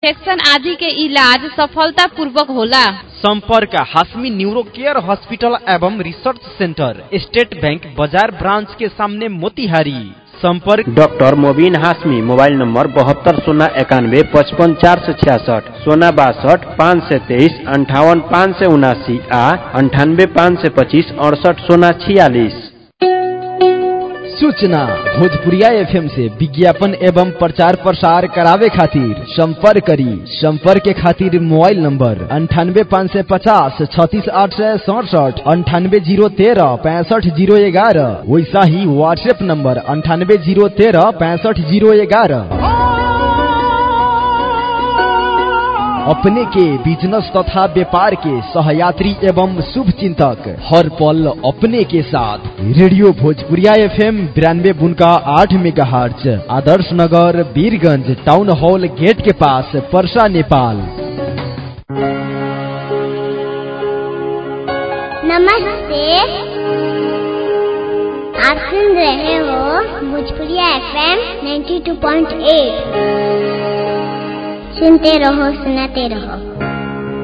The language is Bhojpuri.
इन्फेक्शन आदि के इलाज सफलता पूर्वक होला संपर्क हाशमी न्यूरो केयर हॉस्पिटल एवं रिसर्च सेंटर स्टेट बैंक बाजार ब्रांच के सामने मोतिहारी संपर्क doctor Mobin Hashmi mobile number बहत्तर शून्य इक्यानवे पचपन चार सौ छियासठ सोना बासठ पाँच सौ तेईस अंठावन पाँच सौ उनासी आ अंठानवे पाँच सौ पच्चीस अड़सठ सोना छियालीस सूचना भोजपुरिया एफएम से विज्ञापन एवं प्रचार प्रसार करावे खातिर संपर्क करी संपर्क के खातिर मोबाइल नंबर अंठानवे पाँच सौ पचास छत्तीस आठ सौ सड़सठ अंठानवे जीरो तेरह पैंसठ जीरो ग्यारह वैसा ही व्हाट्सएप नंबर अंठानवे जीरो तेरह पैंसठ जीरो ग्यारह अपने के बिजनेस तथा व्यापार के सहयात्री एवं शुभ चिंतक हर पल अपने के साथ रेडियो भोजपुरिया एफएम बिरानवे बुनका आठ मेगा आदर्श नगर वीरगंज टाउन हॉल गेट के पास परसा नेपाल नमस्ते आप सुन रहे हो भोजपुरिया एफएम 92.8 सुनते रहो सुनाते रहो